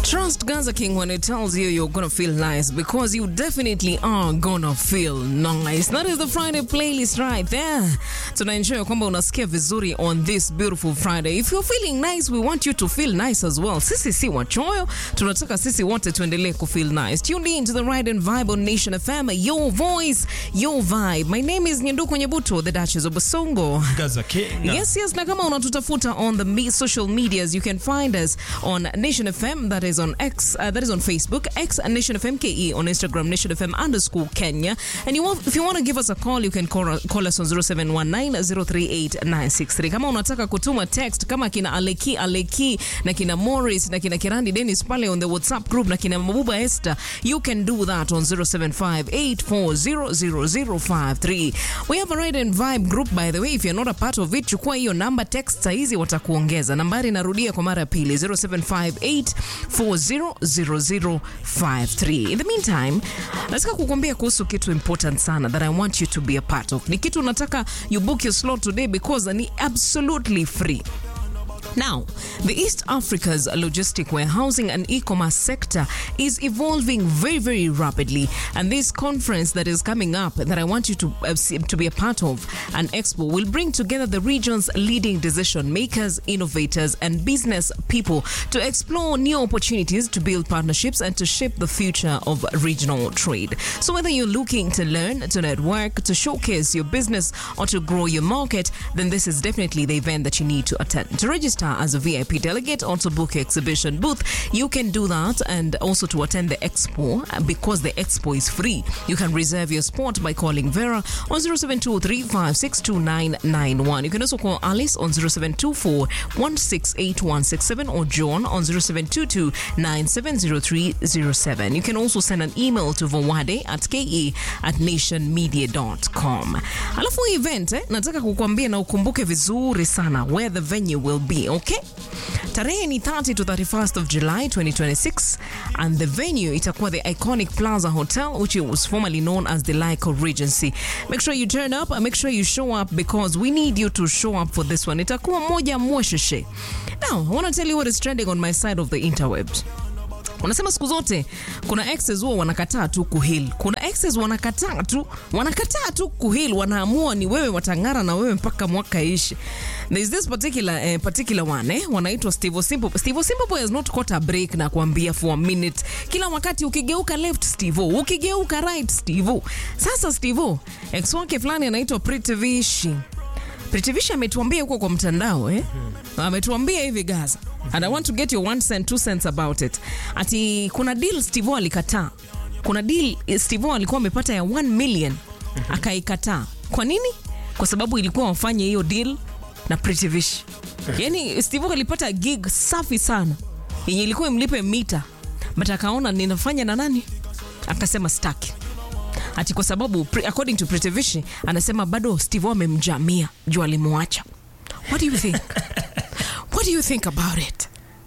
Trust Gaza King when it tells you you're gonna feel nice because you definitely are gonna feel nice. That is the Friday playlist right there. Tunaensure kwamba unasikia vizuri on this beautiful Friday. If you're feeling nice, we want you to feel nice as well. Sisi si wachoyo, tunataka sisi wote tuendelee kufeel nice. Tune in to the Ride and Vibe on Nation FM, your voice, your vibe. My name is Nyanduko Nyabuto, the Duchess of Basongo. Gaza King. Yes, yes, na kama unatutafuta on the me social medias, you can find us on Nation FM, that is on X, uh, that is on Facebook, X and Nation FM KE, on Instagram, Nation FM underscore Kenya. And you want, if you want to give us a call, you can call, call us on 0719038963. Kama unataka kutuma text kama kina Aleki Aleki na kina Morris na kina Kirandi Dennis pale on the WhatsApp group na kina Mabuba Esther, you can do that on 0758400053. We have a Ride and Vibe group by the way, if you're not a part of it, chukua hiyo namba text saizi watakuongeza. Nambari narudia kwa mara ya pili 0758400053. In the meantime, nataka kukuambia kuhusu kitu important sana that I want you to be a part of. Ni kitu nataka you book your slot today because ni absolutely free. Now, the East Africa's logistic warehousing and e-commerce sector is evolving very, very rapidly. And this conference that is coming up that I want you to uh, see- to be a part of, an expo, will bring together the region's leading decision makers, innovators, and business people to explore new opportunities to build partnerships and to shape the future of regional trade. So whether you're looking to learn, to network, to showcase your business, or to grow your market, then this is definitely the event that you need to attend. To register as a VIP delegate or to book your exhibition booth, you can do that and also to attend the expo uh, because the expo is free. You can reserve your spot by calling Vera on 0723562991. You can also call Alice on 0724168167 or John on 0722970307. You can also send an email to vowade at ke at nationmedia.com. Alafu hii event eh, nataka kukuambia na ukumbuke vizuri sana where the venue will be, okay? Tarehe ni 30 to 31st of July 2026 and the venue itakuwa the iconic Plaza Hotel which was formerly known as the Lyco Regency. Make sure you turn up and make sure you show up because we need you to show up for this one. Itakuwa moja mwesheshe. Now, I want to tell you what is trending on my side of the interwebs. Unasema siku zote kuna exes huwa wanakataa tu kuhil. Kuna exes wanakataa tu, wanakataa tu kuhil, wanaamua ni wewe watang'ara na wewe mpaka mwaka ishi. There is this particular eh, particular one eh, wanaitwa Steve Simple. Steve Simple Boy has not caught a break na kuambia for a minute. Kila wakati ukigeuka left Steve, ukigeuka right Steve. Sasa Steve, ex wake fulani anaitwa Pretty Vishi. Pritivisha ametuambia huko kwa mtandao eh? Ametuambia hivi Gaza. And I want to get your one cent, two cents about it. Ati kuna deal Steve alikataa. Kuna deal eh, Steve alikuwa amepata ya 1 million akaikataa. Kwa nini? Kwa sababu ilikuwa wafanye hiyo deal na Pritivish. Yaani Steve alipata gig safi sana yenye ilikuwa imlipe mita, but akaona ninafanya na nani? Akasema staki ati kwa sababu pre- according to Pritevishi anasema bado Steve amemjamia juu alimwacha. What do you think? What do you think about it?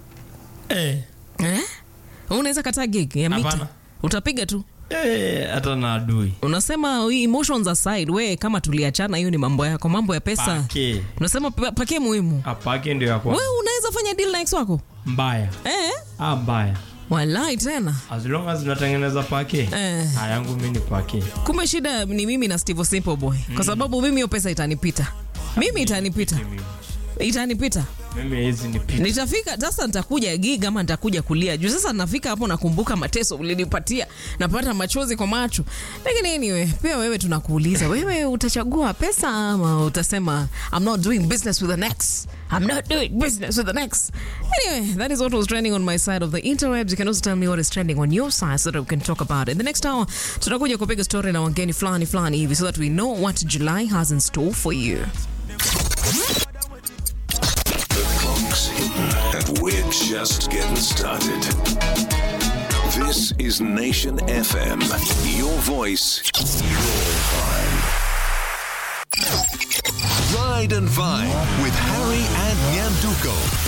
Eh, Eh? Unaweza kataa gig ya mita? Hapana. Utapiga tu. eh, hata na adui. Unasema "We emotions aside, we kama tuliachana hiyo ni mambo yako, mambo ya pesa. Pake. Unasema pa- pake muhimu. Apake ndio ya kwa Wewe unaweza fanya deal na ex wako? mbaya. Eh? Ah, mbaya. Walai tena. As long as unatengeneza pake. Eh. Ah, yangu mimi ni pake. Kumbe shida ni mimi na Steve Simple Boy. Kwa sababu mimi hiyo pesa itanipita. Mimi itanipita. Mimi. Itanipita. Mimi hizi ni pita. nitafika sasa nitakuja gig ama nitakuja kulia juu sasa nafika hapo nakumbuka mateso ulinipatia napata machozi kwa macho lakini anyway pia wewe tunakuuliza wewe utachagua pesa ama utasema i'm not doing business with the next i'm not doing business with the next anyway that is what was trending on my side of the interwebs you can also tell me what is trending on your side so that we can talk about it the next hour tutakuja kupiga story na wageni fulani fulani hivi so that we know what july has in store for you Clock's hidden, and we're just getting started. This is Nation FM. Your voice, your vibe. Ride and Vine with Harry and Nyanduko.